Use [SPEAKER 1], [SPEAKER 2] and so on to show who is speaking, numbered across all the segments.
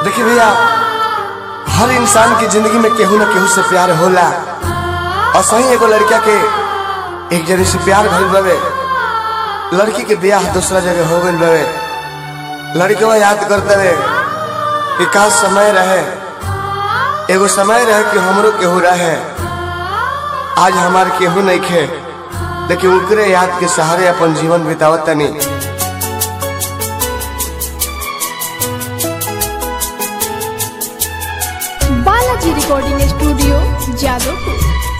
[SPEAKER 1] देखिए भैया हर इंसान की जिंदगी में केहू ना केहू से प्यार होला और सही एगो लड़का के एक जगह से प्यार भइल बवे लड़की के ब्याह दूसरा जगह हो गइल बवे लड़के याद करते हुए कि का समय रहे एगो समय रहे कि हमरो केहू रहे आज हमार केहू नहीं खे लेकिन उनकरे याद के सहारे अपन जीवन बितावत तनी
[SPEAKER 2] Balaji recording studio Jadavpur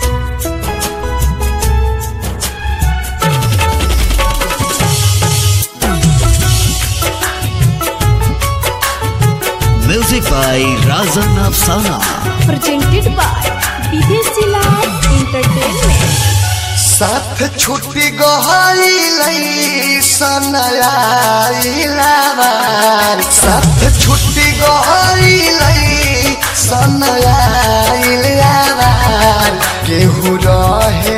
[SPEAKER 3] music by Rajan Afsana
[SPEAKER 2] presented by Videshi Lal entertainment
[SPEAKER 1] साथ छुट्टी गहरी सनयार साथ छुट्टी गहरी सनयार केहू रहे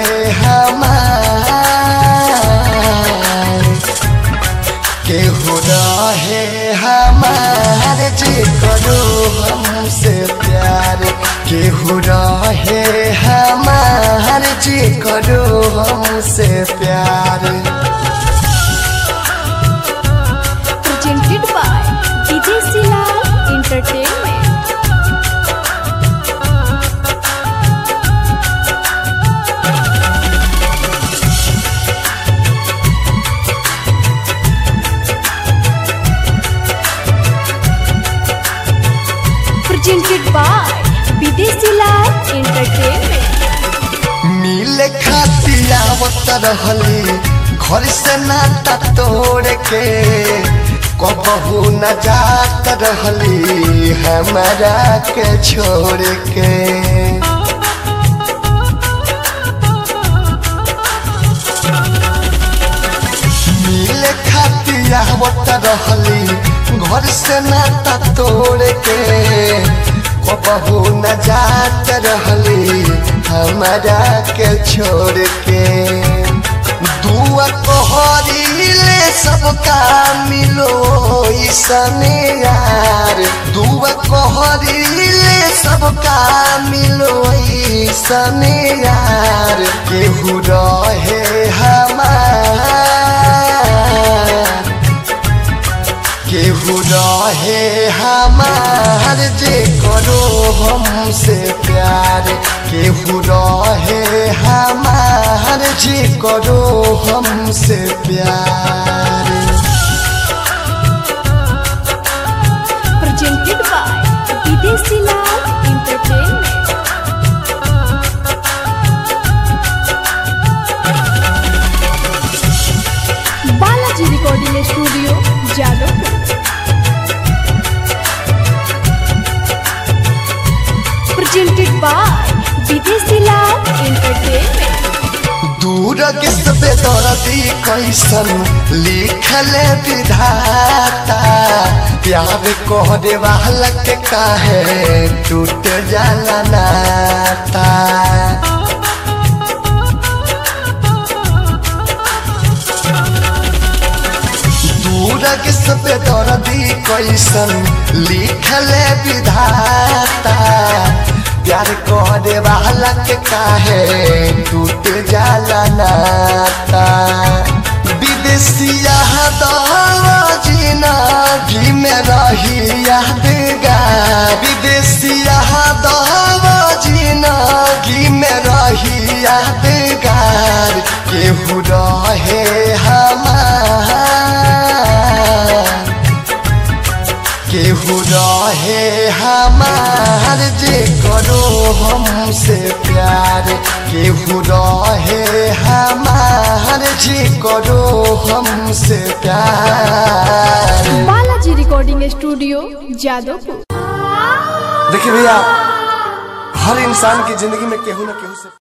[SPEAKER 1] हमार केहू रहे हमार जे करो हमसे प्यार केहू रहे हमार जे करो हमसे प्यार
[SPEAKER 2] presented by Videshi Lal entertainment presented by Videshi Lal entertainment
[SPEAKER 1] मिले खातिर आवत रहली घर से नाता तोड़ के कबहू न जात रहली हमारा के छोड़ के मिले खातिर आवत रहली घर से नाता तोड़ के कबहू न जात रहली हमारा के छोड़ के दुआ कहरीले सबका मिलो ईसने यार दुआ कहरीले सबका मिलो ईसने यार केहू रहे हमार केहू रहे हमार जे करो हमसे प्यार केहू रहे हमार जे करो हमसे प्यार
[SPEAKER 2] presented by Videshi Lal entertainment Balaji recording studio Jadavpur presented by Videshi Lal entertainment
[SPEAKER 1] दूर के सबे दर्दी कैसन लिखले विधाता प्यार कहरे वाला के काहे टूट जाला नाता दूर के सबे दर्दी कैसन लिखले विधाता प्यार करे वाला के काहे टूट जाला नाता विदेशिया जीना घी में रही यादगार विदेशिया जीना घी में रही यादगार केहू रहे हमार केहू रहे हमार जे करो हमसे प्यार केहू रहे हमार जे करो हमसे प्यार
[SPEAKER 2] बालाजी रिकॉर्डिंग स्टूडियो जादवपुर
[SPEAKER 1] देखिए भैया हर इंसान की जिंदगी में केहू ना केहू से